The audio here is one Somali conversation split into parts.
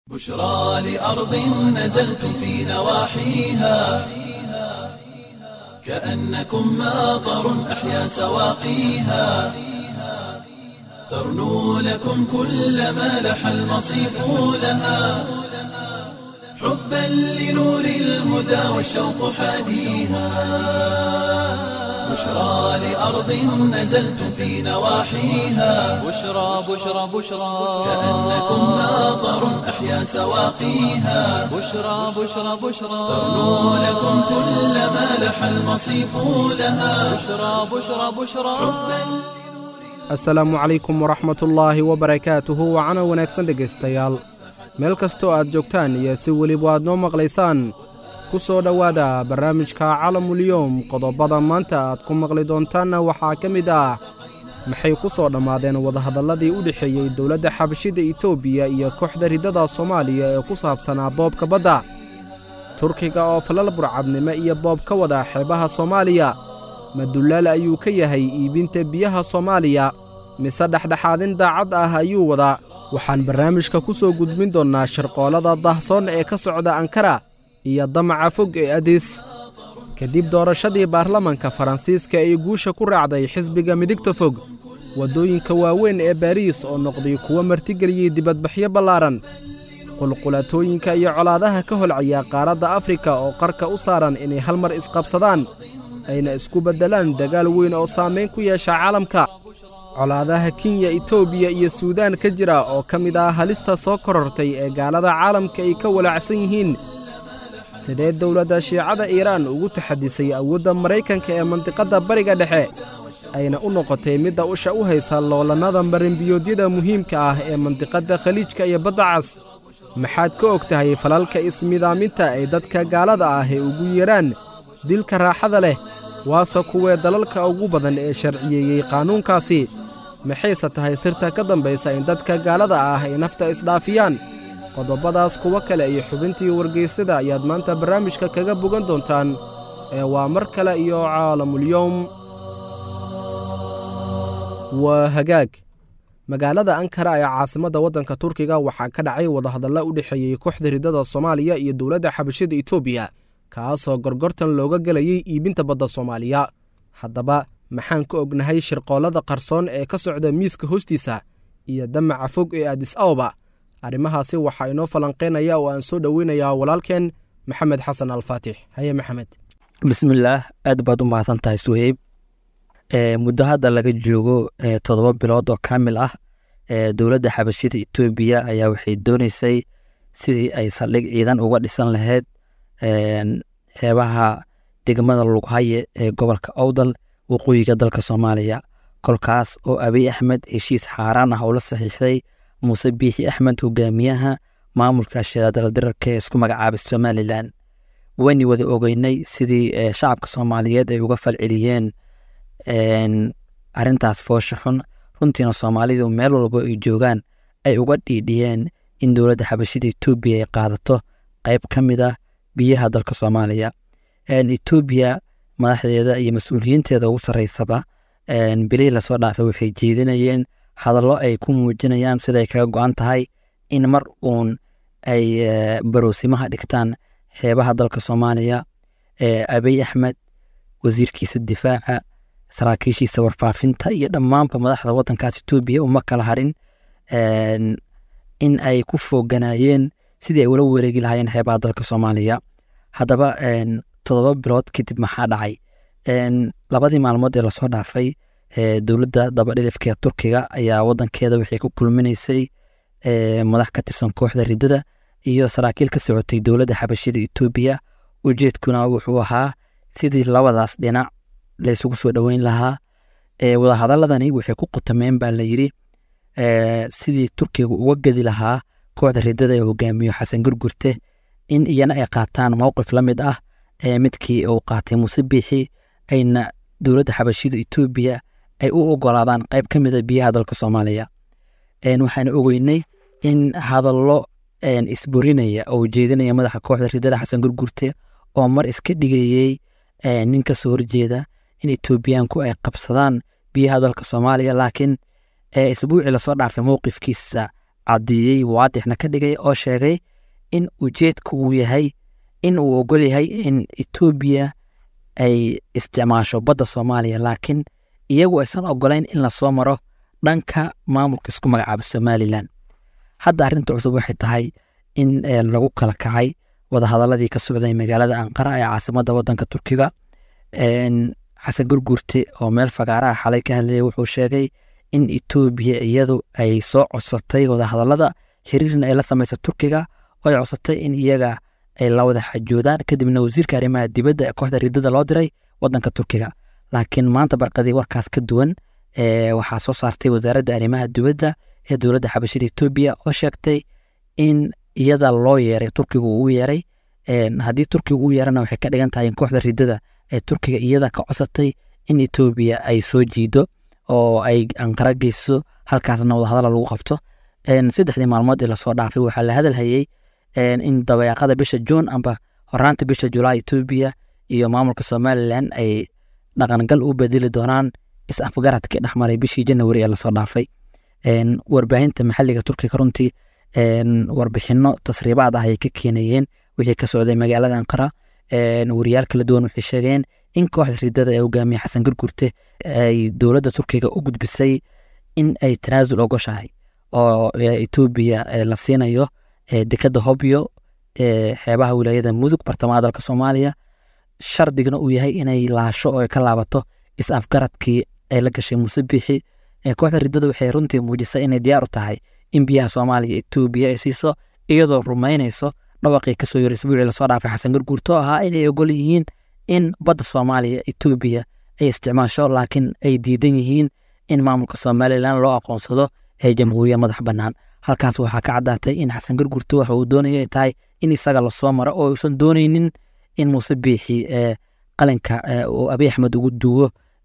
بشرى لأرض نزلتم في نواحيها كأنكم ماطر أحيا سواقيها ترنو لكم كل ما لح المصيف لها حبا لنور الهدى والشوق حاديها بشرى لأرض نزلتم في نواحيها بشرى بشرى بشرى كأنكم ماطر أحيا سواقيها بشرى بشرى بشرى ترنو لكم كل ما لح المصيف لها بشرى بشرى بشرى asalaamu calaykum waraxmatullaahi wabarakaatuhu wacana wanaagsan dhegaystayaal meel kastoo aad joogtaan iyo si weliba aad noo maqlaysaan ku soo dhowaada barnaamijka calamulyoom qodobada maanta aad ku maqli doontaanna waxaa ka mid ah maxay ku soo dhammaadeen wadahadalladii u dhexeeyey dowladda xabashida etoobiya iyo kooxda riddada soomaaliya ee ku saabsanaa boobka badda turkiga oo falal burcadnimo iyo boob ka wada xeebaha soomaaliya madullaal ayuu ka yahay iibinta biyaha soomaaliya mise dhexdhexaadin daacad ah ayuu wadaa waxaan barnaamijka ku soo gudbin doonnaa shirqoolada dahsoon ee ka socda ankara iyo damaca fog ee adis kadib doorashadii baarlamanka faransiiska ee guusha ku raacday xisbiga midigta fog waddooyinka waaweyn ee baariis oo noqday kuwo martigeliyey dibadbaxyo ballaaran qulqulatooyinka iyo colaadaha ka holcaya qaaradda afrika oo qarka u saaran inay hal mar isqabsadaan ayna isku beddelaan dagaal weyn oo saamayn ku yeesha caalamka colaadaha kenya etoobiya iyo suudaan ka jira oo ka mid ah halista soo korortay ee gaalada caalamka ay ka walaacsan yihiin sidee dowladda shiicada iiraan ugu taxadisay awoodda maraykanka ee mandiqadda bariga dhexe ayna u noqotay midda usha u haysa loolannada marinbiyoodyada muhiimka ah ee mandiqadda khaliijka iyo badda cas maxaad ka og tahay falalka ismidaaminta ay dadka gaalada ah ee ugu yeedhaan dilka raaxada leh waase kuwee dalalka ugu badan ee sharciyeeyey qaanuunkaasi maxayse tahay sirta ka dambaysa in dadka gaalada ah ay nafta isdhaafiyaan qodobbadaas kuwo kale iyo xubintii wargaysada ayaad maanta barnaamijka kaga bogan doontaan ee waa mar kale iyo caalamulyoom waa hagaag magaalada ankara ee caasimadda waddanka turkiga waxaa ka dhacay wadahadalla u dhexeeyey kooxda riddada soomaaliya iyo dowladda xabashida etoobiya kaasoo gorgortan looga gelayey iibinta badda soomaaliya haddaba maxaan ka ognahay shirqoollada qarsoon ee ka socda miiska hoostiisa iyo damaca fog ee adis aoba arrimahaasi waxaa inoo falanqaynaya oo aan soo dhoweynayaa walaalkeen maxamed xasan alfaatix haye maxamed bismillaah aad baad u mahadsan tahay suheyb muddo hadda laga joogo toddoba bilood oo kaamil ah dowladda xabashida etoobiya ayaa waxay dooneysay sidii ay saldhig ciidan uga dhisan lahayd xeebaha degmada lughaye ee gobolka owdal waqooyiga dalka soomaaliya kolkaas oo abiy axmed heshiis xaaraan ah oo la saxiixday muuse biixi axmed hogaamiyaha maamulka shidadaldirarka ee isku magacaabay somalilan wayni wada ogeynay sidii shacabka soomaaliyeed ay uga falceliyeen arintaas foosha xun runtiina soomaalidu meel walba ay joogaan ay uga dhiidhiyeen in dowladda xabashida etoobiya ay qaadato qayb ka mid ah biyaha dalka soomaaliya etoobiya madaxdeeda iyo mas-uuliyiinteeda ugu sarreysaba bilihii lasoo dhaafay waxay jeedinayeen hadallo ay ku muujinayaan siday kaga go-an tahay in mar uun ay baroosimaha dhigtaan xeebaha dalka soomaaliya abiy axmed wasiirkiisa difaaca saraakiishiisa warfaafinta iyo dhammaanba madaxda waddankaas etoobiya uma kala harin in ay ku fooganaayeen sidii ay ula wareegi lahaayeen xeebaha dalka soomaaliya haddaba toddoba bilood kadib maxaa dhacay labadii maalmood ee lasoo dhaafay dowladda dabadhilifka ee turkiga ayaa wadankeeda waxay ku kulminaysay madax ka tirsan kooxda riddada iyo saraakiil ka socotay dowladda xabashida etoobiya ujeedkuna wuxuu ahaa sidii labadaas dhinac laysugu soo dhoweyn lahaa wadahadaladani waxay ku qutameen baa layidhi sidii turkiga uga gedi lahaa kooxda riddada ee hogaamiyo xasan gurgurte in iyana ay qaataan mowqif la mid ah midkii uu qaatay muuse biixi ayna dowladda xabashida etoobiya ay u ogolaadaan qayb ka mida biyaha dalka soomaaliya waxaana ogeynay in hadallo isburinaya oo jeedinaya madaxa kooxda riddada xasan gurgurte oo mar iska dhigayey nin ka soo horjeeda in etoobiyaanku ay qabsadaan biyaha dalka soomaaliya laakiin isbuucii lasoo dhaafay mowqifkiisa caddeeyey waadixna ka dhigay oo sheegay in ujeedka uu yahay in uu ogol yahay in etoobiya ay isticmaasho badda soomaaliya laakiin iyagu aysan ogolayn in lasoo maro dhanka maamulka isku magacaaba somalilan hadda arrinta cusub waxay tahay in lagu kala kacay wadahadaladii ka socday magaalada anqara ee caasimadda wadanka turkiga xasan gurguurte oo meel fagaaraha xalay ka hadlayay wuxuu sheegay in etoobiya iyadu ay soo codsatay wadahadalada xiriirna ay la samaysa turkiga oo ay codsatay in iyaga ay la wada xajoodaan kadibna wasiirka arrimaha dibadda ee kooxda riidada loo diray wadanka turkiga laakiin maanta barqadii warkaas ka duwan waxaa soo saartay wasaaradda arrimaha dibadda ee dowladda xabashida etoobiya oo sheegtay in iyada loo yeeray turkiga uu yeeray haddii turkiga uu yeerana waxay ka dhigan tahay in kooxda riidada ee turkiga iyada ka codsatay in etoobiya ay soo jiido oo ay anqara geyso halkaasna wadahadala lagu qabto saddexdii maalmood ee lasoo dhaafay waxaa la hadalhayey in dabayaaqada bisha juun amba horaanta bisha julaay etoobiya iyo maamulka somalilan ay dhaqangal u bedeli doonaan is-afgaradkii dhexmaray bishii janawari ee lasoo dhaafay warbaahinta maxalliga turkiga runtii warbixino tasriibaad ah ayay ka keenayeen wixii ka socday magaalada anqara wariyaal kala duwan waxay sheegeen in kooxda riidada ee hogaamiye xasan gurgurte ay dowladda turkiga u gudbisay in ay tanaasul ogoshahay oo etoobiya la siinayo dekadda hobyo xeebaha wilaayada mudug bartamaha dalka soomaaliya shardigna uu yahay inay laasho oo ay ka laabato is-afgaradkii ay la gashay muuse biixi kooxda riddada waxay runtii muujisay inay diyaar u tahay in biyaha soomaaliya etoobiya ay siiso iyadoo rumaynayso dhawaqii kasoo yiri isbuucii lasoo dhaafay xasan gurguurto oo ahaa inay ogol yihiin in badda soomaaliya etoobiya ay isticmaasho laakiin ay diidan yihiin in maamulka somalilan loo aqoonsado ee jamhuuriya madax bannaan halkaas waxaa ka caddaatay in xasan gurgurto waxa uu doonaya ay tahay in isaga lasoo maro oo uusan doonaynin in muuse biixi ee qalinka uu abiy axmed ugu duwo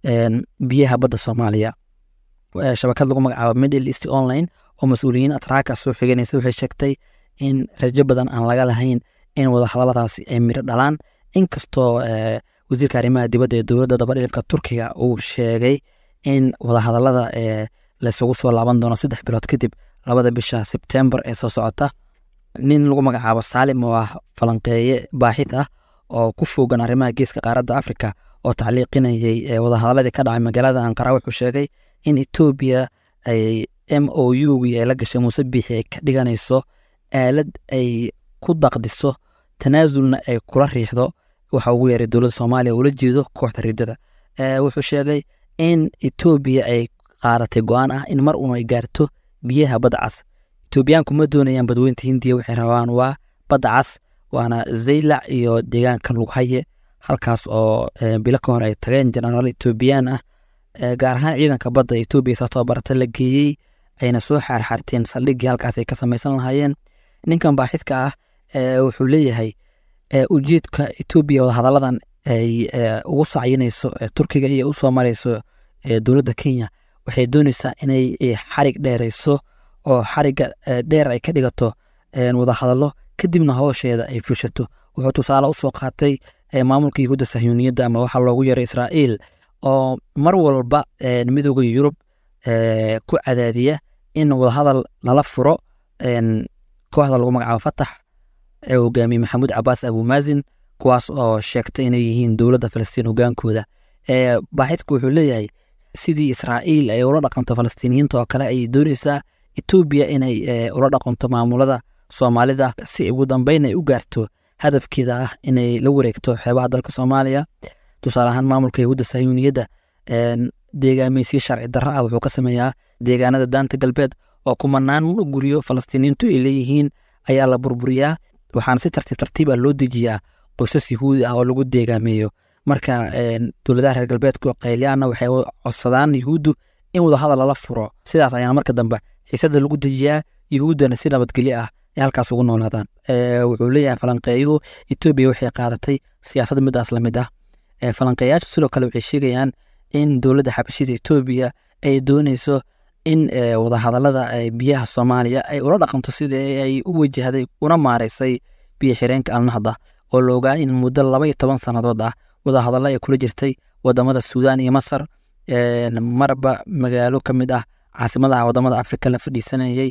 biyaha badda soomaaliya shabakad lagu magacaabo middle east online oo mas-uuliyiin atraaka soo xiganaysa waxay sheegtay in rajo badan aan laga lahayn in wadahadaladaasi ay miro dhalaan inkastoo wasiirka arrimaha dibadda ee dowladda dabadhilifka turkiga uu sheegay in wadahadalada laysugu soo laaban doono saddex bilood kadib labada bisha sebtembar ee soo socota nin lagu magacaabo saalim oo ah falanqeeye baaxid ah oo ku fogan arrimaha geeska qaaradda afrika oo tacliiqinayay wadahadaladii ka dhacay magaalada anqara wuxuu sheegay in etoobiya ay m o u-gii ay la gashay muuse biixi ay ka dhiganayso aalad ay ku daqdiso tanaasulna ay kula riixdo waxa ugu yeeray dowladda soomaaliya ula jeedo kooxda riddada wuxuu sheegay in etoobiya ay qaadatay go-aan ah in mar uun ay gaarto biyaha badda cas etoobiyaanku ma doonayaan badweynta hindiya waxay rabaan waa badda cas waana zaylac iyo deegaanka lughaye halkaas oo bilo ka hor ay tageen jenaraal etoobiyaan ah gaar ahaan ciidanka badda etoobiya soo tababarata la geeyey ayna soo xaarxaarteen saldhiggii halkaas ay ka samaysan lahaayeen ninkan baaxidka ah wuxuu leeyahay ujeedka etoobiya wadahadalladan ay ugu sacyinayso turkiga iyo u soo marayso dowladda kenya waxay doonaysaa inay xarig dheerayso oo xarigga dheer ay ka dhigato wadahadallo kadibna howsheeda ay fushato wuxuu tusaale u soo qaatay maamulka yahuudda sahyuuniyadda ama waxaa loogu yeeray israa'iil oo mar walba midooda yurub ku cadaadiya in wadahadal lala furo kooxda lagu magacaabo fatax ee hogaamiye maxamuud cabaas abumaazin kuwaas oo sheegtay inay yihiin dowladda falastiin hogaankooda baaxidku wuxuu leeyahay sidii israa'iil ay ula dhaqanto falastiiniyiinta oo kale ayay doonaysaa etoobiya inay ula dhaqanto maamulada soomaalida si ugu dambeyn ay u gaarto hadafkeeda ah inay la wareegto xeebaha dalka soomaaliya tusaale ahaan maamulka yahuudda sahyuuniyadda deegaameysiyo sharci darro ah wuxuu ka sameeyaa deegaanada daanta galbeed oo kumanaan guryo falastiiniyiintu ay leeyihiin ayaa la burburiyaa waxaana si tartiib tartiib ah loo dejiyaa qoysas yahuudi ah oo lagu deegaameeyo marka dowladaha reer galbeedku qayliyaana waxay codsadaan yahuuddu in wadahadal lala furo sidaas ayaana marka dambe xiisada lagu dejiyaa yahuuddana si nabadgelyo ah ay halkaas ugu noolaadaan wuxuu leeyahay falanqeeyuhu etoobiya waxay qaadatay siyaasad midaas lamid ah falanqeeyaashu sidoo kale waxay sheegayaan in dowladda xabashida etoobiya ay dooneyso in wadahadalada biyaha soomaaliya ay ula dhaqanto sidii ay u wajahday una maareysay biyo xireenka alnahda oo la ogaa in muddo laba iyo toban sannadood ah wadahadallo ay kula jirtay wadamada suudaan iyo masar marba magaalo ka mid ah caasimadaha wadamada afrika la fadhiisanayey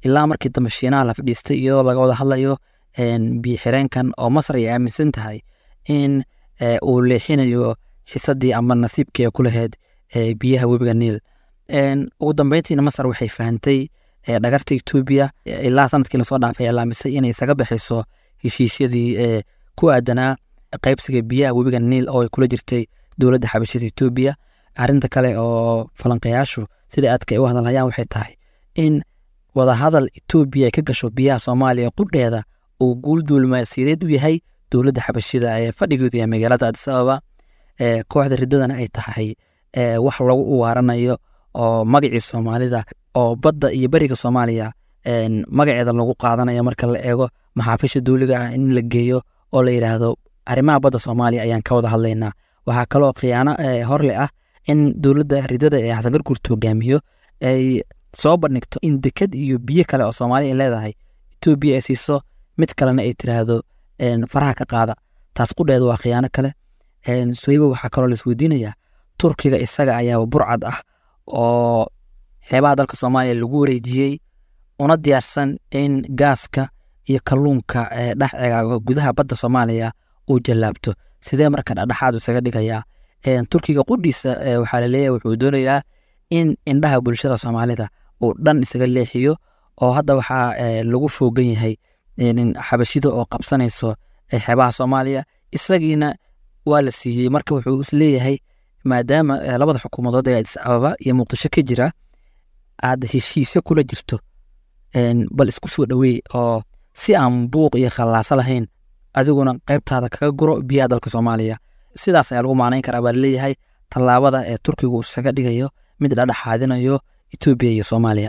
ilaa markii dambe shiinaha la fadhiistay iyadoo laga wada hadlayo biyo xireenkan oo masar ay aaminsan tahay in uu leexinayo xisadii ama nasiibkii ay ku lahayd biyaha webiga niil ugu dambeyntiina masar waxay fahantay dhagarta etoobiya ilaa sanadkii lasoo dhaafay ilaamisay inay isaga bixiso heshiisyadii ku aadanaa qaybsiga biyaha webiga niil oo ay kula jirtay dowladda xabashida etoobiya arrinta kale oo falanqayaashu sida aadka ay u hadalhayaan waxay tahay in wadahadal etoobiya ay ka gasho biyaha soomaaliya qudheeda uu guul duulmaasiyadeed u yahay dowladda xabashida ee fadhigeedu yahay magaalada adis ababa kooxda riddadana ay tahay wax lagu uwaaranayo oo magacii soomaalida oo badda iyo beriga soomaaliya magaceeda lagu qaadanayo marka la eego maxaafisha dowliga ah in la geeyo oo la yidhaahdo arrimaha badda soomaaliya ayaan ka wada hadlaynaa waxaa kaloo khiyaano horle ah in dowladda ridada ee xasan garguurta hogaamiyo ay soo bandhigto in deked iyo biyo kale oo soomaaliya ay leedahay etoobiya ay siiso mid kalena ay tiraahdo faraha ka qaada taas qudheeda waa khiyaano kale soyba waxaa kaloo laisweydiinayaa turkiga isaga ayaaba burcad ah oo xeebaha dalka soomaaliya lagu wareejiyey una diyaarsan in gaaska iyo kalluunka dhex egaago gudaha badda soomaaliya uu jallaabto sidee marka dhexdhexaadu isaga dhigayaa turkiga qudhiisa waxaa laleeyahay wuxuu doonayaa in indhaha bulshada soomaalida uu dhan isaga leexiyo oo hadda waxaa lagu foogan yahay xabashida oo qabsanayso xeebaha soomaaliya isagiina waa la siiyey marka wuxuu isleeyahay maadaama labada xukuumadood ee adis ababa iyo muqdisho ka jira aad heshiisyo kula jirto bal isku soo dhoweey oo si aan buuq iyo khallaaso lahayn adiguna qaybtaada kaga guro biyaha dalka soomaaliya sidaas ayaa lagu macnayn karaa baa laleeyahay tallaabada ee turkigu isaga dhigayo mid dhadhexaadinayo etoobiya iyo soomaaliya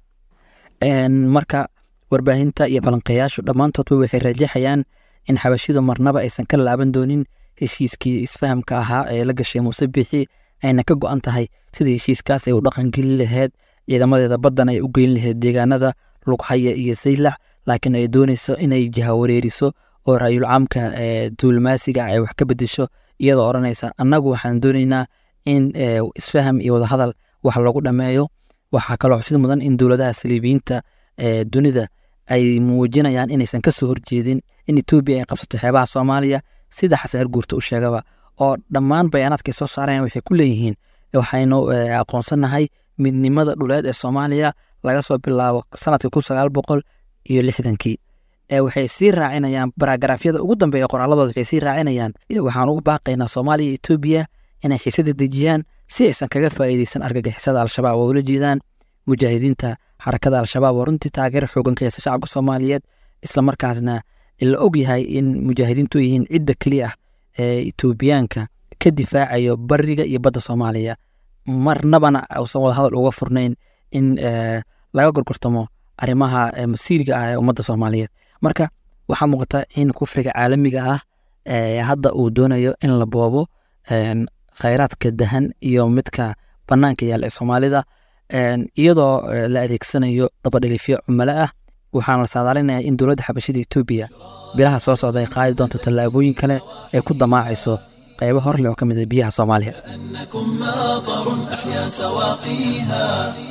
marka warbaahinta iyo falanqeeyaashu dhammaantoodba waxay rajaxayaan in xabashidu marnaba aysan ka laaban doonin heshiiskii isfahamka ahaa ee la gashay muuse biixi ayna ka go-an tahay sidii heshiiskaas ay u dhaqan gelin laheyd ciidamadeeda baddan ay u geyn laheyd deegaanada lughaya iyo saylax laakiin ay doonayso inay jahawareeriso oo raayul caamka duulmaasiga ay wax ka bedesho iyadoo odhanaysa annagu waxaan doonaynaa in isfaham iyo wadahadal wax lagu dhammeeyo waxaa kaloo xusid mudan in dowladaha saliibiyiinta dunida ay muujinayaan inaysan ka soo horjeedin in etoobiya ay qabsato xeebaha soomaaliya sida xasan arguurta u sheegaba oo dhammaan bayaanaadka ay soo saarayaan waxay ku leeyihiin waxaynu aqoonsannahay midnimada dhuleed ee soomaaliya laga soo bilaabo sanadka kun sagaal boqol iyo lixdankii waxay sii raacinayaan baragraafyada ugu dambeeya qoraaladooda waxay sii raacinayaan waxaan ugu baaqaynaa soomaaliya iyo etoobiya inay xiisada dejiyaan si aysan kaga faa'iideysan argagixisada al-shabaab oo ula jeedaan mujaahidiinta xarakada al-shabaab oo runtii taageero xoogan ka haysta shacabka soomaaliyeed islamarkaasna la og yahay in mujaahidiintu yihiin cidda keliya ah ee etoobiyaanka ka difaacayo bariga iyo badda soomaaliya marnabana uusan wadahadal uga furnayn in laga gorgortamo arrimaha masiiriga ah ee ummadda soomaaliyeed marka waxaa muuqata in kufriga caalamiga ah hadda uu doonayo in la boobo khayraadka dahan iyo midka bannaanka yaalla ee soomaalida iyadoo la adeegsanayo dabadhelifyo cumalo ah waxaana la saadaalinayaa in dowladda xabashida etoobiya bilaha soo socda ay qaadi doonto tallaabooyin kale ay ku damaacayso qaybo hor leh oo ka mid a biyaha soomaaliya أنكم ماطر أحيا سواقيها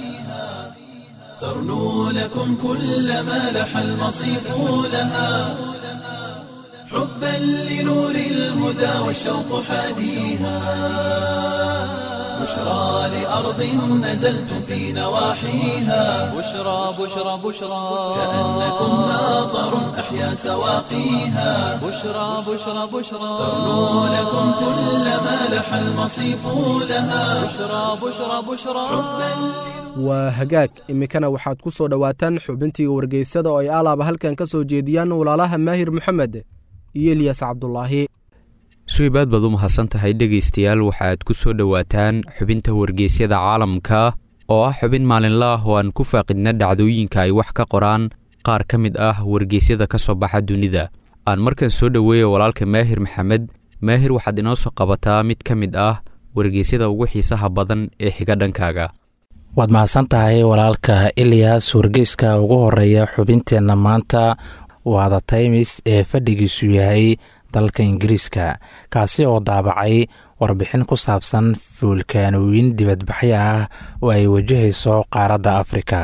ترنو لكم كل ما لح المصيف لها حبا لنور الهدى والشوق حاديها بشرى لأرض نزلتم في نواحيها بشرى بشرى بشرى كأنكم ماطر أحيا سواقيها بشرى بشرى بشرى ترنو لكم كل ما لح المصيف لها بشرى بشرى بشرى waa hagaag iminkana waxaad ku soo dhowaataan xubintii wargeysada oo ay alaaba halkan ka soo jeediyaan walaalaha maahir moxamed iyo eliyas cabdulaahi suibaad baad u mahadsan tahay dhegaystayaal waxaad ku soo dhowaataan xubinta wargeysyada caalamka oo ah xubin maalinla ah oo aan ku faaqidna dhacdooyinka ay wax ka qoraan qaar ka mid ah wargeysyada ka soo baxa dunida aan markan soo dhoweeya walaalka maahir maxamed maahir waxaad inoo soo qabataa mid ka mid ah wargeysyada ugu xiisaha badan ee xiga dhankaaga waad mahadsan tahay walaalka eliyas wargeyska ugu horeeya xubinteenna maanta waa the taymis ee fadhigiisu yahay dalka ingiriiska kaasi oo daabacay warbixin ku saabsan fuulkaanooyin dibadbaxyo ah oo ay wajahayso qaaradda afrika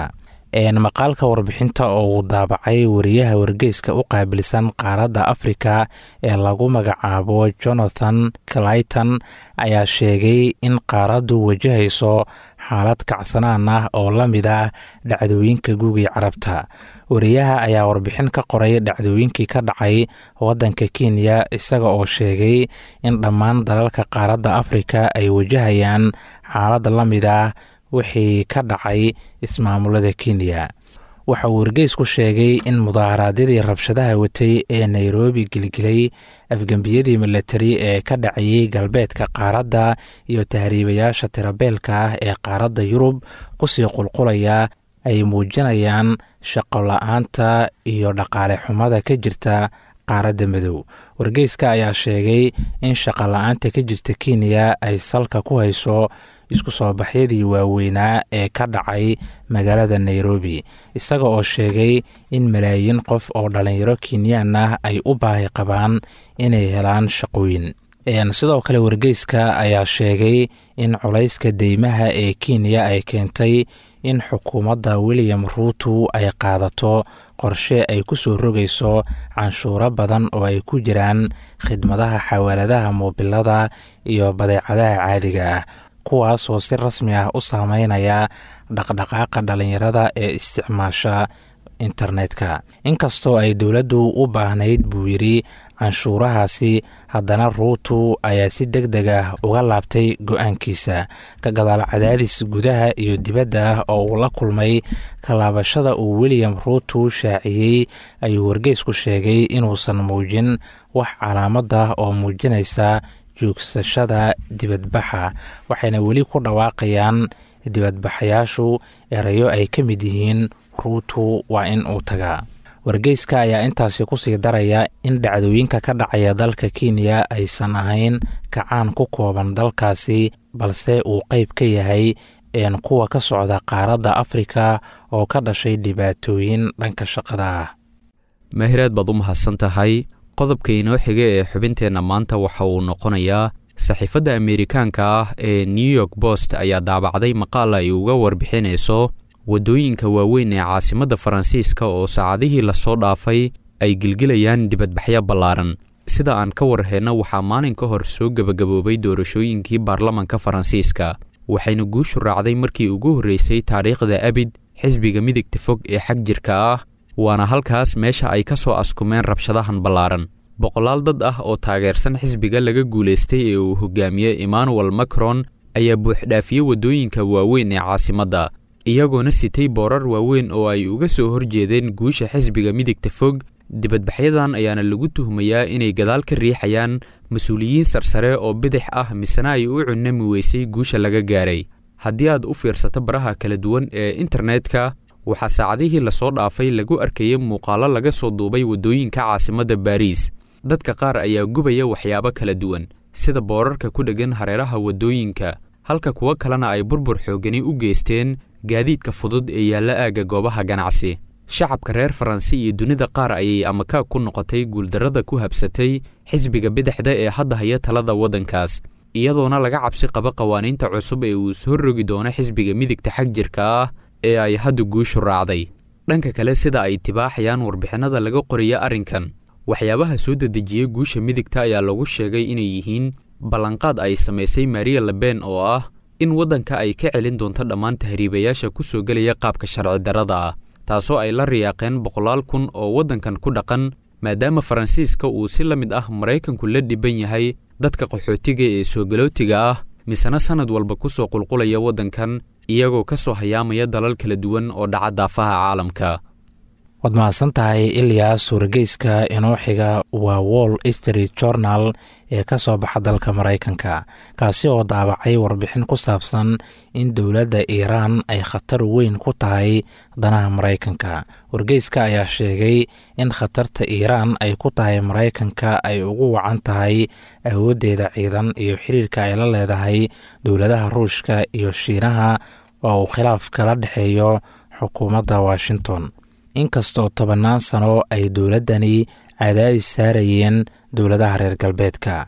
maqaalka warbixinta oo uu daabacay wariyaha wargeyska u qaabilsan qaaradda afrika ee lagu magacaabo jonathan clayton ayaa sheegay in qaaraddu wajahayso xaalad kacsanaan ah oo la mid ah dhacdooyinka guugii carabta wariyaha ayaa warbixin ka qoray dhacdooyinkii ka dhacay waddanka kenya isaga oo sheegay in dhammaan dalalka qaaradda afrika ay wajahayaan xaalad la mid ah wixii ka dhacay ismaamulada kenya waxa uu wargeysku sheegay in mudaaharaadyadii rabshadaha watay ee nairobi gelgelay afgembiyadii milatari ee ka dhacayey galbeedka qaaradda iyo tahriibayaasha tirabeelka ah ee qaaradda yurub kusii qulqulaya ay muujinayaan shaqo la-aanta iyo dhaqaale xumada ka jirta qaaradda madow wargeyska ayaa sheegay in shaqo la-aanta ka jirta kenya ay salka ku hayso isku soo baxyadii waaweynaa ee ka dhacay magaalada nairobi isaga oo sheegay in malaayiin qof oo dhalinyaro kenyaan ah ay u baahi qabaan inay helaan shaqooyin sidoo kale wargeyska ayaa sheegay in culayska deymaha ee kenya ay keentay in xukuumadda william ruutu ay qaadato qorshe ay ku soo rogayso canshuuro badan oo ay ku jiraan khidmadaha xawaaladaha moobilada iyo badeecadaha caadiga ah kuwaasoo si rasmi ah u saameynaya dhaqdhaqaaqa dhalinyarada ee isticmaasha internetka inkastoo ay dowladdu u baahnayd buu yidhi canshuurahaasi haddana ruutu ayaa si deg deg ah uga laabtay go-aankiisa ka gadaal cadaadis gudaha iyo dibadda ah oo uu la kulmay kalaabashada uu william ruutu shaaciyey ayuu wargeysku sheegay inuusan muujin wax calaamad ah oo muujinaysa joogsashada dibadbaxa waxayna weli ku dhawaaqayaan dibadbaxayaashu erayo ay ka mid yihiin ruutu waa in uu tagaa wargeyska ayaa intaasi kusii daraya in dhacdooyinka ka dhacaya dalka kenya aysan ahayn kacaan ku kooban dalkaasi balse uu qeyb ka yahay een kuwa ka socda qaaradda afrika oo ka dhashay dhibaatooyin dhanka shaqada ah maahiraad baad u mahadsan tahay qodobka inoo xiga ee xubinteenna maanta waxa uu noqonayaa saxiifadda ameerikaanka ah ee new york bost ayaa daabacday maqaal ay uga warbixinayso waddooyinka waaweyn ee caasimadda faransiiska oo saacadihii lasoo dhaafay ay gelgelayaan dibadbaxyo ballaaran sida aan ka warheenno waxaa maalin ka hor soo gebagaboobay doorashooyinkii baarlamanka faransiiska waxayna guushu raacday markii ugu horreysay taariikhda abid xisbiga midigta fog ee xag jirka ah waana halkaas meesha ay ka soo askumeen rabshadahan ballaaran boqolaal dad ah oo taageersan xisbiga laga guulaystay ee uu hogaamiyey emmanuel macron ayaa buuxdhaafiyey waddooyinka waaweyn ee caasimadda iyagoona sitay boorar waaweyn oo ay uga soo horjeedeen guusha xisbiga midigta fog dibadbaxyadan ayaana lagu tuhmayaa inay gadaal ka riixayaan mas-uuliyiin sarsare oo bidix ah misena ay u cunami weysay guusha laga gaaray haddii aad u fiirsato baraha kala duwan ee internetka waxaa saacadihii lasoo dhaafay lagu arkayay muuqaallo laga soo duubay waddooyinka caasimadda baariis dadka qaar ayaa gubaya waxyaabo kala duwan sida boorarka ku dheggan hareeraha waddooyinka halka kuwo kalena ay burbur xooggani u geysteen gaadiidka fudud ee yaalla aagga goobaha ganacsi shacabka reer faransi iyo dunida qaar ayay amakaag ku noqotay guuldarrada ku habsatay xisbiga bidixda ee hadda haya talada waddankaas iyadoona laga cabsi qabo qawaaniinta cusub ee uu soo rogi doono xisbiga midigta xag jirka ah ee ay hadda guushu raacday dhanka kale sida ay tibaaxayaan warbixinnada laga qoriya arrinkan waxyaabaha soo dedejiyey guusha midigta ayaa lagu sheegay inay yihiin ballanqaad ay samaysay maria leben oo ah in waddanka ay ka celin doonto dhammaan tahriibayaasha ku soo gelaya qaabka sharci darrada ah taasoo ay la riyaaqeen boqolaal kun oo waddankan ku dhaqan maadaama faransiiska uu si la mid ah maraykanku la dhiban yahay dadka qaxootiga ee soo galootiga ah misena sannad walba ku soo qulqulaya waddankan iyagoo ka soo hayaamaya dalal kala duwan oo dhaca daafaha caalamka waad mahadsan tahay ilyas wargeyska inoo xiga waa wall street journal ee ka soo baxa dalka maraykanka kaasi oo daabacay warbixin ku saabsan in dowladda iiraan ay khatar weyn ku tahay danaha maraykanka wargeyska ayaa sheegay in khatarta iiraan ay ku tahay maraykanka ay ugu wacan tahay awooddeeda ciidan iyo xiriirka ay la leedahay dowladaha ruushka iyo shiinaha oo uu khilaaf kala dhexeeyo xukuumadda washington inkastoo tobannaan sano ay dowladdani cadaadis saarayeen dowladaha reer galbeedka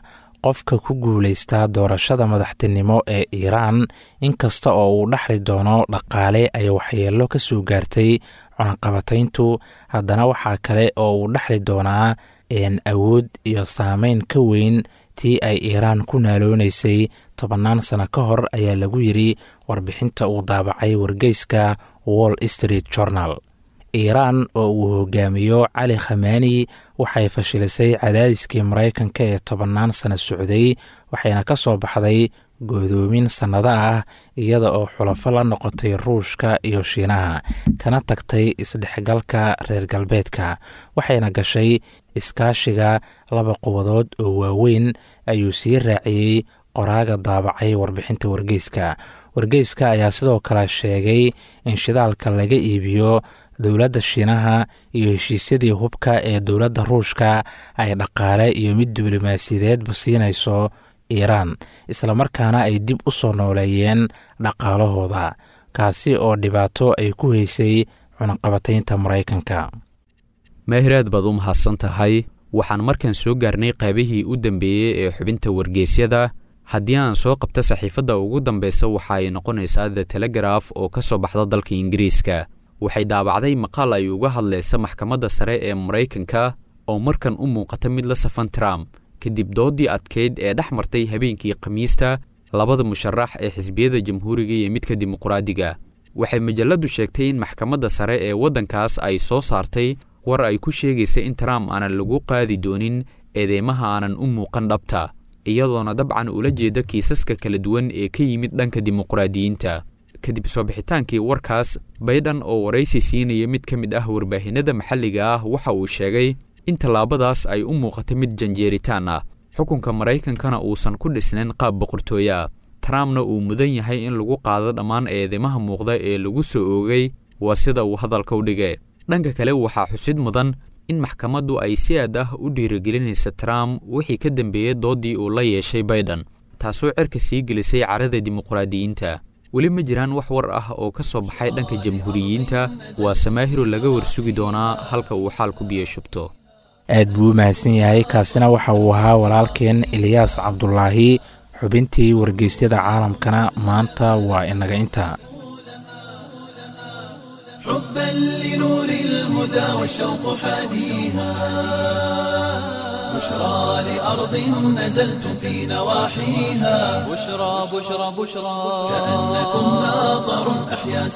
qofka ku guulaysta doorashada madaxtinimo ee iiraan inkasta oo uu dhexli doono dhaqaale ay waxyeello ka soo gaartay cunaqabatayntu haddana waxaa kale oo uu dhexli doonaa awood iyo saameyn ka weyn tii ay iiraan ku naaloonaysay tobannaan sano ka hor ayaa lagu yidri warbixinta uu daabacay wargeyska wall street journal iiraan oo uu hogaamiyo cali khamaani waxay fashilisay cadaadiskii maraykanka ee tobannaan sano socday waxayna ka soo baxday goodoomin sannado ah iyada oo xulafo la noqotay ruushka iyo shiinaha kana tagtay isdhexgalka reer galbeedka waxayna gashay iskaashiga laba quwadood oo waaweyn ayuu sii raaciyey qoraaga daabacay warbixinta wargeyska wargeyska ayaa sidoo kale sheegay in shidaalka laga iibiyo dowladda shiinaha iyo heshiisyadii hubka ee dowladda ruushka ay dhaqaale iyo mid diblomaasiyadeedba siinayso iiraan islamarkaana ay dib u soo nooleeyeen dhaqaalahooda kaasi oo dhibaato ay ku haysay cunaqabataynta maraykanka maahiraad baad u mahadsan tahay waxaan markaan soo gaarnay qaybihii u dambeeyey ee xubinta wargeysyada haddii aan soo qabto saxiifadda ugu dambeysa waxa ay noqonaysaa the telegraf oo ka soo baxda dalka ingiriiska waxay daabacday maqaal ay uga hadlaysa maxkamadda sare ee maraykanka oo markan u muuqata mid la safan trump kadib doodii adkeyd ee dhex martay habeenkii khamiista labada musharax ee xisbiyada jamhuuriga iyo midka dimuqraadiga waxay majalladdu sheegtay in maxkamadda sare ee waddankaas ay soo saartay war ay ku sheegaysa in trump aanan lagu qaadi doonin eedeymaha aanan u muuqan dhabta iyadoona dabcan ula jeeda kiisaska kala duwan ee ka yimid dhanka dimuqraadiyiinta kadib soo bixitaankii warkaas baydhan oo waraysi siinaya mid ka mid ah warbaahinada maxalliga ah waxa uu sheegay in tallaabadaas ay u muuqata mid janjeeritaan ah xukunka maraykankana uusan ku dhisnayn qaab boqortooya trumpna uu mudan yahay in lagu qaado dhammaan eedeymaha muuqda ee lagu soo oogay waa sida uu hadalka u dhigay dhanka kale waxaa xusid mudan in maxkamaddu ay si aad ah u dhiirigelinaysa trump wixii ka dambeeyey doodii uu la yeeshay baydhan taasoo cerka sii gelisay carada dimuqraadiyiinta weli ma jiraan wax war ah oo ka soo baxay dhanka jamhuuriyiinta waa samaahiro laga warsugi doonaa halka uu xaalku biyo shubto aad buu u mahadsan yahay kaasina waxa uu ahaa walaalkeen eliyaas cabdulaahi xubintii wargeysyada caalamkana maanta waa inaga inta حبا لنور الهدى والشوق حاديها بشرى لأرض نزلتم في نواحيها بشرى بشرى بشرى كأنكم ناظر أحيا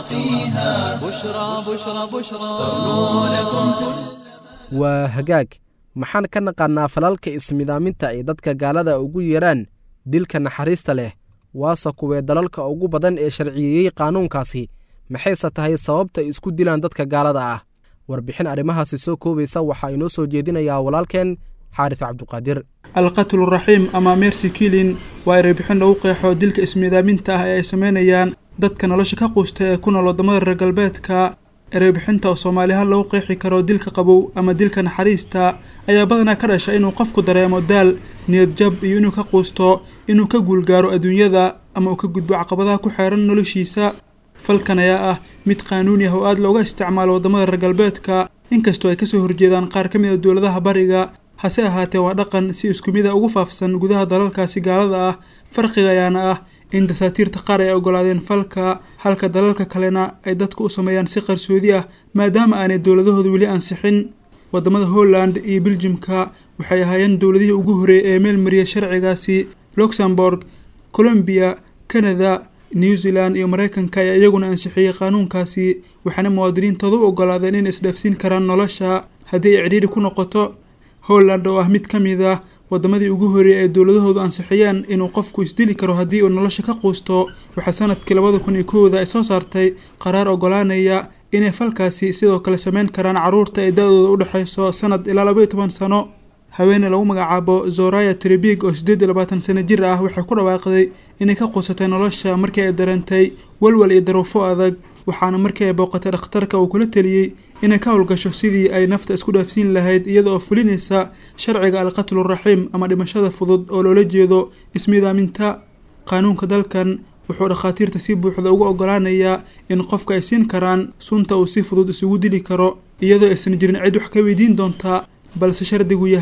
سواقيها بشرى بشرى بشرى تغنو لكم كل waa hagaag maxaan ka naqaannaa falalka ismidaaminta ay dadka gaalada ugu yeedhaan dilka naxariista leh waase kuwee dalalka ugu badan ee sharciyeeyey qaanuunkaasi maxayse tahay sababta ay isku dilaan dadka gaalada ah warbixin arrimahaasi soo koobaysa waxaa inoo soo jeedinayaa walaalkeen xaarif cabduqaadir alqatlu raxiim ama mercy kilin waa ereybixin lagu qeexo dilka ismiidaaminta ah ee ay sameynayaan dadka nolosha ka quusta ee ku nool waddamada reer galbeedka ereybixinta oo soomaalihaan lagu qeexi karo dilka qabow ama dilka naxariista ayaa badanaa ka dhasha inuu qofku dareemo daal niyad jab iyo inuu ka quusto inuu ka guulgaaro adduunyada ama uu ka gudbo caqabadaha ku xeeran noloshiisa falkan ayaa ah mid qaanuuni ah oo aada looga isticmaalo waddamada reer galbeedka inkastoo ay kasoo horjeedaan qaar ka mid a dowladaha bariga hase ahaatee waa dhaqan si isku mid a ugu faafsan gudaha dalalkaasi gaalada ah farqiga ayaana ah in dasaatiirta qaar ay ogolaadeen falka halka dalalka kalena ay dadku u sameeyaan si qarsoodi ah maadaama aanay dowladahooda weli ansixin waddamada holland iyo beljimka waxay ahaayeen dowladihii ugu horeeyay ee meel mariya sharcigaasi luxembourg colombiya canada new zealand iyo mareykanka ayaa iyaguna ansixiyey qaanuunkaasi waxaana muwaadiniintooda u ogolaadeen inay isdhaafsiin karaan nolosha haddii ay cidhiidhi ku noqoto holland oo ah mid ka mid ah wadamadii ugu horeeyay ee dowladahoodu ansixiyeen inuu qofku isdili karo haddii uu nolosha ka quusto waxaa sanadkii labada kun iyo kowda ay soo saartay qaraar ogolaanaya inay falkaasi sidoo kale sameyn karaan caruurta ee da-dooda u dhexeyso sanad ilaa labaiyo toban sano haweeney lagu magacaabo zoraya tribig oo siddeed iyo labaatan sano jir ah waxay ku dhawaaqday inay ka quusatay nolosha markii ay dareentay walwal iyo daruufo adag waxaana markii ay booqatay dhakhtarka uu kula teliyey inay ka howlgasho sidii ay nafta isku dhaafsiin lahayd iyada oo fulinaysa sharciga alqatlu raxiim ama dhimashada fudud oo loola jeedo ismiidaaminta qaanuunka dalkan wuxuu dhakhaatiirta si buuxda ugu ogolaanayaa in qofka ay siin karaan sunta uu si fudud isugu dili karo iyadoo aysan jirin cid wax ka weydiin doontaa balse shardigu yahay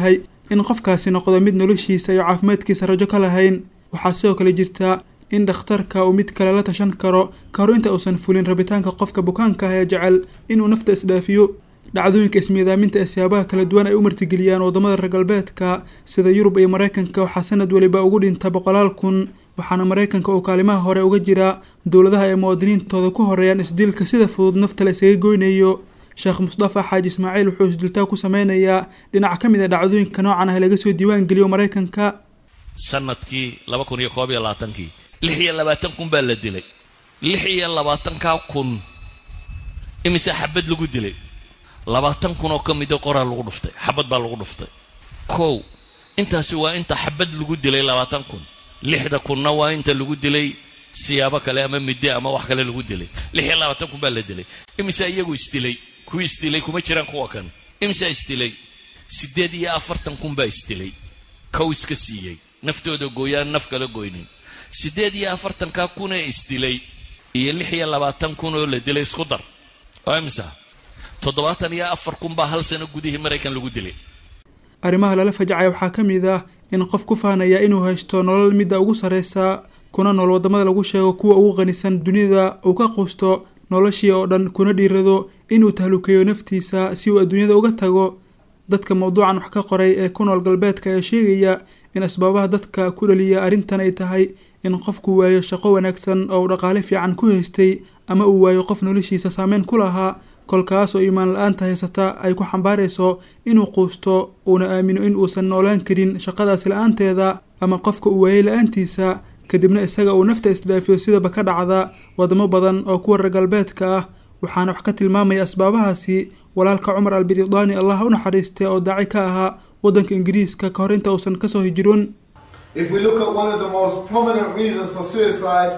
in qofkaasi noqdo mid noloshiisa iyo caafimaadkiisa rajo ka lahayn waxaa sidoo kale jirta in dhakhtarka uu mid kale la tashan karo ka hor inta uusan fulin rabitaanka qofka bukaanka ah ee jecel inuu nafta isdhaafiyo dhacdooyinka ismiidaaminta ee siyaabaha kala duwan ay u martigeliyaan waddamada reer galbeedka sida yurub iyo maraykanka waxaa sanad weliba ugu dhinta boqolaal kun waxaana maraykanka uu kaalimaha hore uga jira dowladaha ay muwaadiniintooda ku horeeyaan isdilka sida fudud nafta la isaga goynayo sheekh mustafa xaaji ismaaciil wuxuu isdiltaa ku sameynayaa dhinac ka mid a dhacdooyinka noocan ah laga soo diiwaan geliyo maraykanka sanadkii laba kun iyo koob iyo labaatankii lix iyo labaatan kun baa la dilay lix iyo labaatankaa kun imise xabad lagu dilay labaatan kun oo ka mida qoraa lagu dhuftay xabad baa lagu dhuftay kow intaasi waa inta xabad lagu dilay labaatan kun lixda kunna waa inta lagu dilay siyaabo kale ama midde ama wax kale lagu dilay lix iyo labaatan kun baa la dilay imise iyagu isdilay kuwii isdilay kuma jiraan kuwa kan imisaa isdilay siddeed iyo afartan kun baa isdilay kow iska siiyey naftooda gooyaan naf kala goynin siddeed iyo afartankaa kunee isdilay iyo lix iyo labaatan kun oo la dilay isku dar oo imisa toddobaatan iyo afar kun baa hal sano gudihii maraykan lagu dilay arrimaha lala fajacaya waxaa ka mid ah in qof ku faanaya inuu haysto nolol midda ugu sarreysa kuna nool waddamada lagu sheego kuwa ugu qanisan dunida uu ka quusto noloshii oo dhan kuna dhiirado inuu tahlukeeyo naftiisa si uu adduunyada uga tago dadka mawduucan wax ka qoray ee ku nool galbeedka ayaa sheegaya in asbaabaha dadka ku dhaliya arrintan ay tahay in qofku waayo shaqo wanaagsan oo uu dhaqaale fiican ku haystay ama uu waayo qof noloshiisa saameyn ku lahaa kolkaas oo iimaan la-aanta haysata ay ku xambaarayso inuu quusto uuna aamino in uusan noolaan karin shaqadaasi la-aanteeda ama qofka uu waayay la-aantiisa kadibna isaga uu nafta isdhaafiyo sidaba ka dhacda wadamo badan oo kuwa reer galbeedka ah waxaana wax ka tilmaamaya asbaabahaasi walaalka cumar albididaani allah u naxariistay oo daaci ka ahaa waddanka ingiriiska ka hor inta uusan kasoo hijiroon If we look at one of the most prominent reasons for suicide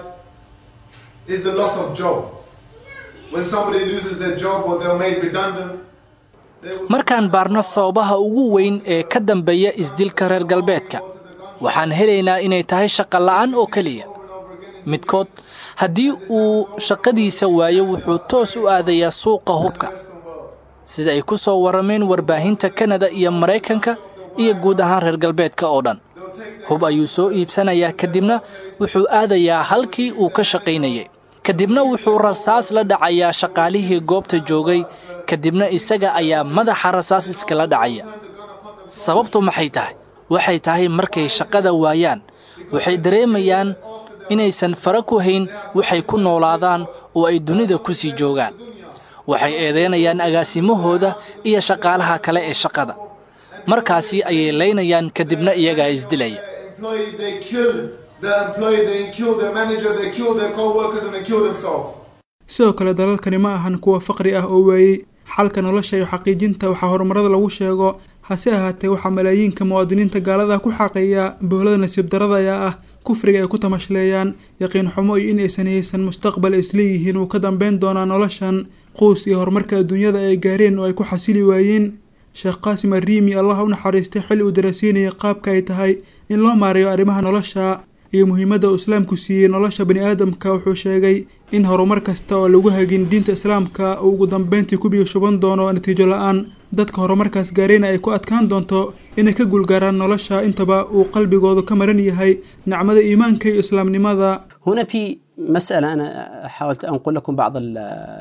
is the loss of job. When somebody loses their job or they're made redundant, they will markaan baarno sababaha ugu weyn ee ka dambeeya isdilka reer galbeedka waxaan helaynaa inay tahay shaqo la'aan oo keliya midkood haddii uu shaqadiisa waayo wuxuu toos u aadayaa suuqa hubka sida ay ku soo warrameen warbaahinta kanada iyo maraykanka iyo guud ahaan reer galbeedka oo dhan hub ayuu soo iibsanayaa kadibna wuxuu aadayaa halkii uu ka shaqaynayay kadibna wuxuu rasaas la dhacayaa shaqaalihii goobta joogay kadibna isaga ayaa madaxa rasaas iskala dhacaya sababtu maxay tahay waxay tahay markay shaqada waayaan waxay dareemayaan inaysan fara ku hayn waxay ku noolaadaan oo ay dunida ku sii joogaan waxay eedaynayaan agaasimahooda iyo shaqaalaha kale ee shaqada markaasi ayay laynayaan kadibna iyagaa isdilaya employee, they kill the employee, they kill their manager, they kill their co-workers and they kill themselves. sidoo kale dalalkani ma ahan kuwa faqri ah oo waayey xalka nolosha iyo xaqiijinta waxaa horumarada lagu sheego hase ahaatee waxaa malaayiinka muwaadiniinta gaalada ku xaqeeya bohlada nasiib darada ayaa ah kufriga ay ku tamashleeyaan yaqiin xumo iyo in aysan haysan mustaqbal isleeyihiin uu ka dambeyn doonaa noloshan quus iyo horumarka adduunyada ay gaareen oo ay ku xasili waayeen sheekh qaasim arriimi allah u naxariistay xilli uu darasiinayay qaabka ay tahay in loo maareeyo arrimaha nolosha iyo muhiimadda uu islaamku siiyey nolosha bani aadamka wuxuu sheegay in horumar kasta oo lagu hagin diinta islaamka uu ugu dambeyntii ku biyo shuban doono natiijo la-aan dadka horumarkaas gaarayna ay ku adkaan doonto inay ka guulgaaraan nolosha intaba uu qalbigoodu ka maran yahay nicmada iimaanka iyo islaamnimada هنا في مسألة أنا حاولت أنقل لكم بعض ال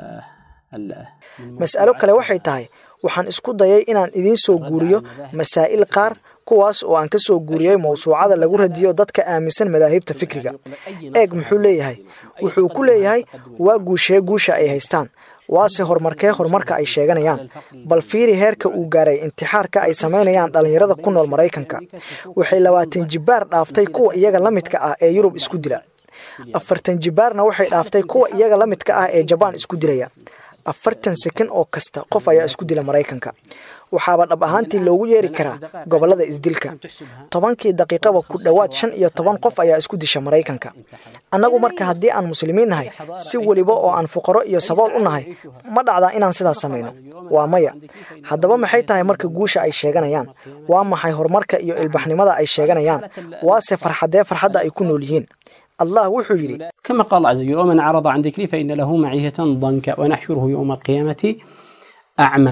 ال mas'alo kale waxay tahay waxaan isku dayay inaan idiin soo guuriyo masaa'il qaar kuwaas oo aan ka soo guuriyey mawsuucada lagu radiyo dadka aaminsan madaahibta fikriga eeg muxuu leeyahay wuxuu ku leeyahay waa guushee guusha ay haystaan waase horumarkee horumarka ay sheeganayaan bal fiiri heerka uu gaaray intixaarka ay samaynayaan dhallinyarada ku nool maraykanka waxay labaatan jibbaar dhaaftay kuwa iyaga la midka ah ee yurub isku dila afartan jibbaarna waxay dhaaftay kuwa iyaga la midka ah ee jabaan isku dilaya afartan sekan oo kasta qof ayaa isku dila maraykanka waxaaba dhab ahaantii loogu yeeri karaa gobollada isdilka tobankii daqiiqaba ku dhowaad shan iyo toban qof ayaa isku disha maraykanka annagu marka haddii aan muslimiin nahay si weliba oo aan fuqaro iyo sabool u nahay ma dhacdaa inaan sidaas samayno waa maya haddaba maxay tahay marka guusha ay sheeganayaan waa maxay horumarka iyo ilbaxnimada ay sheeganayaan waase farxadee farxadda ay ku nool yihiin allah wuxuu yidhi كما قال عز وجل ومن أعرض عن ذكري فإن له معيشة ضنكا ونحشره يوم القيامة أعمى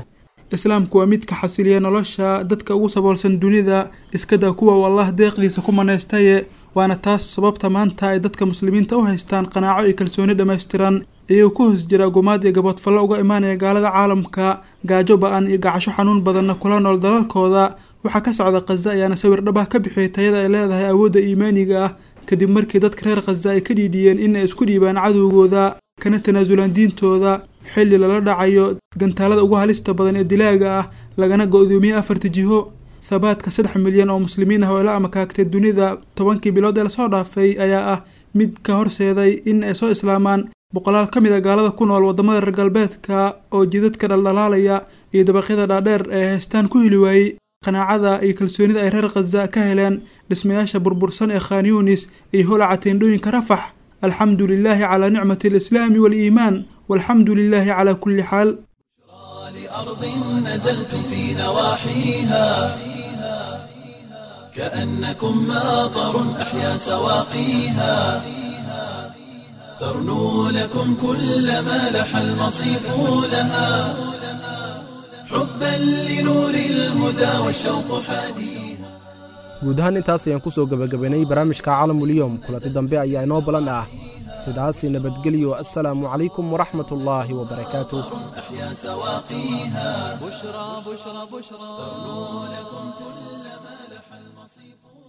islaamku waa midka xasiliya nolosha dadka ugu saboolsan dunida iskada kuwa uu allah deeqdiisa ku manaystaye waana taas sababta maanta ay dadka muslimiinta u haystaan qanaaco iyo kalsooni dhammaystiran iyagoo ku hoos jira gumaad iyo gaboodfallo uga imaanaya gaalada caalamka gaajo ba-an iyo gacasho xanuun badanna kula nool dalalkooda waxaa ka socda khaza ayaana sawir dhab ah ka bixiyay tayada ay leedahay awoodda iimaaniga ah kadib markii dadka reer khaza ay ka dhiidhiyeen in ay isku dhiibaan cadowgooda kana tanaasulaan diintooda xilli lala dhacayo gantaalada ugu halista badan ee dilaaga ah lagana go-doomiyey afarta jiho thabaadka saddex milyan oo muslimiin ah oo ila amakaagtay dunida tobankii bilood ee lasoo dhaafay ayaa ah mid ka horseeday in ay soo islaamaan boqolaal ka mid a gaalada ku nool waddamada reer galbeedka oo jidadka dhaldhalaalaya iyo dabaqyada dhaadheer ee haystaan ku heli waayey qanaacada iyo kalsoonida ay reer khaza ka heleen dhismayaasha burbursan ee khan yunis iyo holaca teendhooyinka rafax alxamdu lilaahi calaa nicmati alislaami waaliimaan walxamdu lilaahi calaa kulli xaal لأرض نزلتم في نواحيها كأنكم ماطر أحيا سواقيها ترنو لكم كل ما لح المصيف لها حبا لنور الهدى والشوق حديها guud ahaan intaas ayaan ku soo gebagabaynay barnaamijka caalamuliyom kulanti dambe ayaa inoo balan ah sidaasi nabadgelyo assalaamu calaykum waraxmat ullaahi wabarakaatuh أحيا سواقيها بشرى بشرى بشرى ترنو لكم كل ما لح المصيف